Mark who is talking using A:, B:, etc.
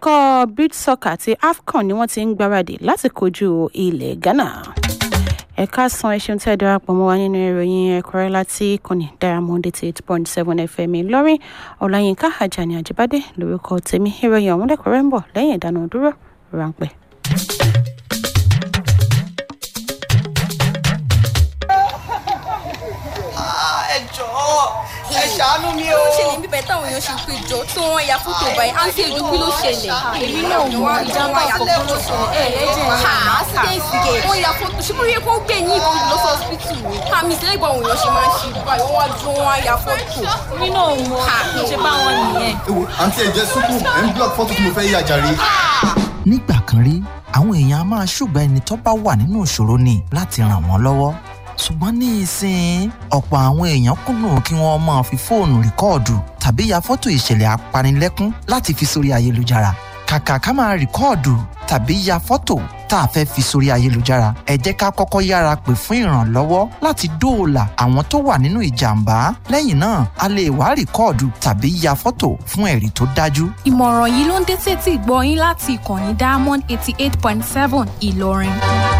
A: ikọ̀ beach soccer àti afcon ni wọ́n ti ń gbáradì láti kojú ilẹ̀ ghana ẹ̀ka san ẹṣin tẹ́ darapọ̀ mọ́ wa nínú ìròyìn ẹ̀kọ́rẹ́ láti ìkànnì diamond eighty eight point seven fm ìlọrin ọ̀làyínká ajani àjíbádé lórúkọ tèmi ìròyìn ọ̀hún lẹ́kọ̀ọ́rẹ́ ń bọ̀ lẹ́yìn ìdáná dúró ráńpẹ́.
B: ẹ jọ̀ọ́ ẹ ṣàánú mi o.
C: ó ṣẹlẹ̀ bíbẹ̀ táwọn èèyàn ṣe pé jọ tí wọ́n ya fótó báyìí àǹtí èdè kí ló ṣẹlẹ̀.
D: èmi náà mọ ìjàmbá àkọ́kọ́ ló ṣẹlẹ̀ ẹ̀ lẹ́jẹ̀
C: ha accident gate wọ́n ya fótó ṣé bóyá kó gbé ní ìbọn lọ sí hospital ni. àmì ìṣẹ̀lẹ̀ ìgbà òun yàn ṣe máa ń ṣe báyìí wọ́n wá ju wọn ya fótó.
D: èmi náà mọ kí n ṣe bá wọn nìyẹn.
E: ewo àǹtí ẹ̀jẹ̀ sùkú ẹ̀ ń block fọ́tò tí mo fẹ́ yà jàre.
F: nígbà kan rí àwọn èèyàn a máa ṣùgbọ́n ẹni tó bá wà nínú ìṣòro ni láti ràn wọ́n lọ́wọ́ ṣùgbọ́n ní ìsìn ọ̀pọ̀ àwọn èèyàn kùnà kí wọ́n máa fi fóònù rìkọ́ọ̀dù tàbí ya fọ́tò ìṣẹ̀lẹ̀ apanilẹ́kún láti fi sórí ayélujára kàkà ká máa rìkọ́ọ̀dù tàbí ya fọ́tò tá a fẹ́ fi sórí ayélujára ẹ jẹ́ ká kọ́kọ́ yára pè fún ìrànlọ́wọ́ láti dóòlà àwọn tó wà nínú ìjàmbá lẹ́yìn náà a lè wá rìkọ́ọ̀dù tàbí ya fọ́tò fún ẹ̀rí tó dájú
G: ìmọ̀ràn yìí ló ń dé sétí ìgbọ́ yín láti ìkànnì diamond eighty eight point seven ìlọrin.